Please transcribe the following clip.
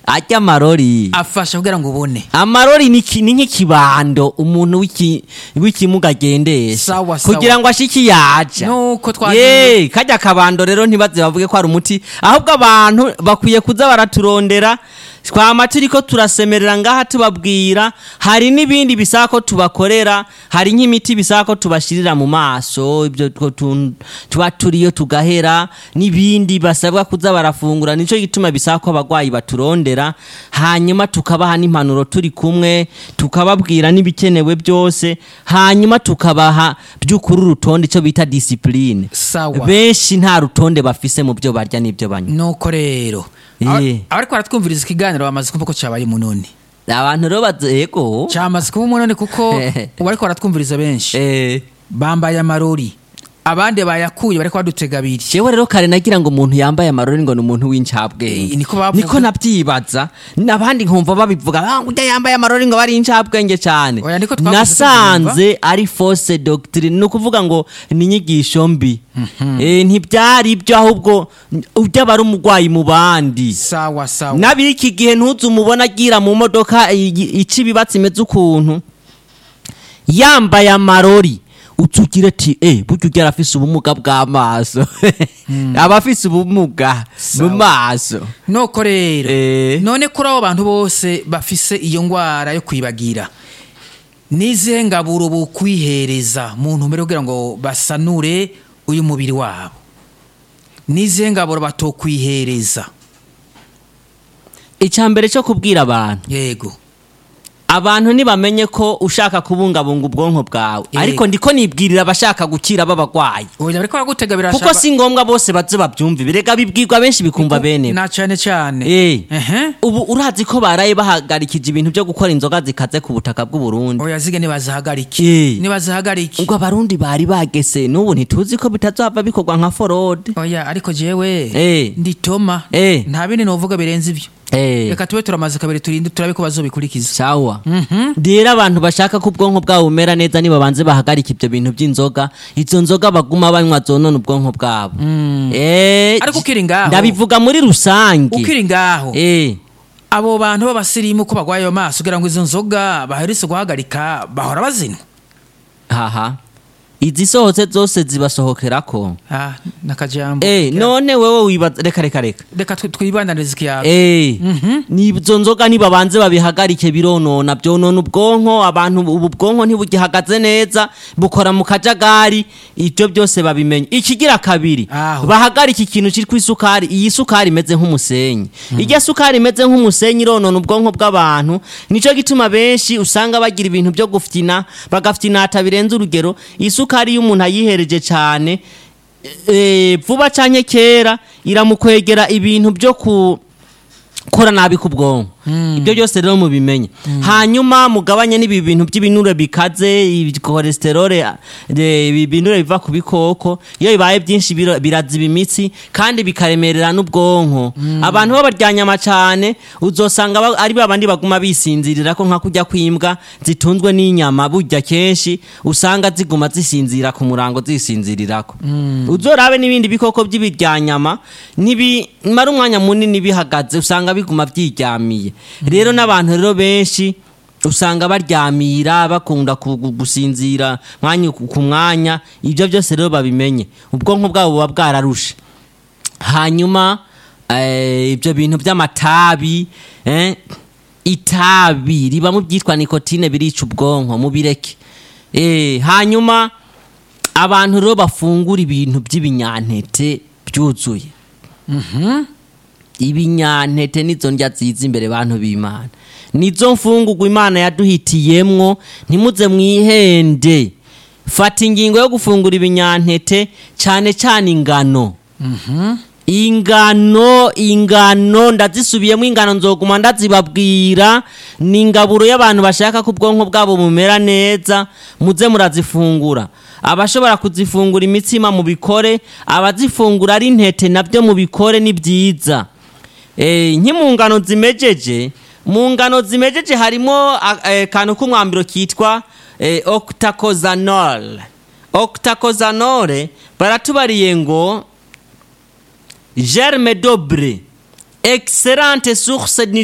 ajya amarori afasha kugira ngo ubone amarori ni ki- ni nk'ikibando umuntu w'iki- w'ikimuga agendesha Sawa, sawa. kugira ngo ashike yaja nuko twagiye ye kajya akabando rero ntibaze bavuge ko ari umuti ahubwo abantu bakwiye kuza baraturondera twama turiko turasemerera ngaha tubabwira hari n'ibindi bisaba ko tubakorera hari nk'imiti bisaba ko tubashirira mu maso ibyo two tun- tuba turiyo tugahera n'ibindi basabwa kuza barafungura nico gituma bisaba ko abagwayi baturondera hanyuma tukabaha n'impanuro turi kumwe tukababwira n'ibikenewe byose hanyuma tukabaha by'ukuri urutonde icyo bita disipurine sawa benshi nta rutonde bafise mu byo barya n'ibyo banywa nuko rero Eh. Aba- abariko baratwumviriza ikiganiro bamaze kumva ko cyabaye munoni abantu rero bazego cyamaze kuba umunoni kuko ubariko baratwumviriza benshi eh bambaye amarori abandi bayakuye bariko badutega abiri jewe rero kare nagira ngo umuntu yambaye amarori ngo ni umuntu w'incabwenge Eh, niko bavuga. niko nabyibaza n'abandi nkumva babivuga ah ujya yambaye amarori ngo bari incabwenge cyane Oya, niko twavuze nasanze ari fausse doctrine ni ukuvuga ngo ni inyigisho mbi Eh, ntibyari ibyo ahubwo ujya aba ari umurwayi mu bandi sawa sawa n'abiki gihe ntuzi umubona agira mu modoka i- ica ibibatsi imeze ukuntu yambaye amarori utugira ati eh burya ugera afise ubumuga bw'amaso aba afise ubumuga mu Sawa. maso nuko rero Eh. none kuri abo bantu bose bafise iyo ngwara yo kwibagira n'izihe ngaburo bukwihereza mu ntumbero yo kugira ngo basanure uyu mubiri wabo n'izihe ngaburo batokwihereza icya mbere cyo kubwira abantu yego abantu ntibamenye ko ushaka kubungabunga ubwonko bwawe Yego. ariko ndiko nibwirira abashaka gukira b'abagwayi oya bariko baragutega birashaka kuko si ngombwa bose baze babyumve birega bibwirwa benshi bikumva bene na cyane cyane Eh. ehe ubu urazi ko baraye bahagarikije ibintu byo gukora inzoga zikaze ku butaka bw'u Burundi oya zige nibazihagarike Eh. nibazihagarike ubwo abarundi bari bagese n'ubu ntituzi ko bitazava bikorwa nka forode oya ariko jewe Eh. nditoma Eh. nta bindi novuga birenze ibyo Eh, reka tube turamaze kabiri turinde turabe ko bazobikurikiza sawa rero abantu bashaka ko ubwonko bwabo bumera neza niba banze bahagarika ibyo bintu by'inzoga izo nzoga baguma banywa zonona ubwonko bwabo Eh, Ariko ukiri ngaho. ndabivuga muri rusange ukiri ngaho Eh, abo bantu b'abasirimu ko bagwaye ayo maso kugira ngo izo nzoga baherutse guhagarika bahora bazinywa haha izisohotse zose zibasohokerako ah nakajambo Eh, none wewe wibaza reka reka reka reka twi- twibandanirize ikiyago Eh, nizo nzoga nibabanze babihagarike bironona byonona ubwonko abantu ubu bwonko ntibugihagaze neza bukora mu kajagari ibyo byose babimenye ikigira kabiri Aho. bahagarike ikintu cyitwa isukari iyi sukari imeze nk'umusenyi irya sukari imeze nk'umusenyi ironona ubwonko bw'abantu nicyo gituma benshi usanga bagira ibintu byo gufyina bagafyinata birenze urugero isukari iyo umuntu ayihereje cyane eh, vuba canke kera iramukwegera ibintu byo ku kora nabi ku bwonko ibyo byose rero mubimenye hanyuma mugabanye n'ibi bintu by'ibinure bikaze cholesterole ibi binure biva ku bikoko iyo bibaye byinshi biro- biraziba imitsi kandi bikaremerera n'ubwonko abantu b'abaryanyama cyane uzosanga ba- ari babandi baguma bisinzirira ko nka kujya kwimbwa zitunzwe n'inyama burya kenshi usanga ziguma zisinzira ku murango zisinzirirako uzorabe n'ibindi bikoko by'ibiryanyama ntibimara umwanya munini bihagaze usanga biguma byiryamiye rero n'abantu rero benshi usanga baryamira bakunda ku- gu- gusinzira mwanya ku ku mwanya ibyo byose rero babimenye ubwonko bwabo buba bwararushe hanyuma eh, ibyo bintu by'amatabi eh, itabi riba mu byitwa nikotine birica ubwonko mubireke eh, hanyuma abantu rero bafungura ibintu by'ibinyantete byuzuye ibinyantete nizo ndya ziza imbere bantu b'imana nizo mfungurwa imana yaduhitiyemwo ntimuze mwihende fata ingingo yo gufungura ibinyantete cyane cyane ingano ingano ingano ndazisubiyemo ingano nzoguma ndazibabwira ni ingaburo y'abantu bashaka ko ubwonko bwabo bumera neza muze murazifungura abashobora kuzifungura imitsima mu bikore abazifungura ari intete nabyo mu bikore ni byiza Eh, nki mu ngano zimejeje mu ngano zimejeje harimo akantu k'umwambiro kitwa eh, octacosanol octacosanol baratubariye ngo germe dobre excellente source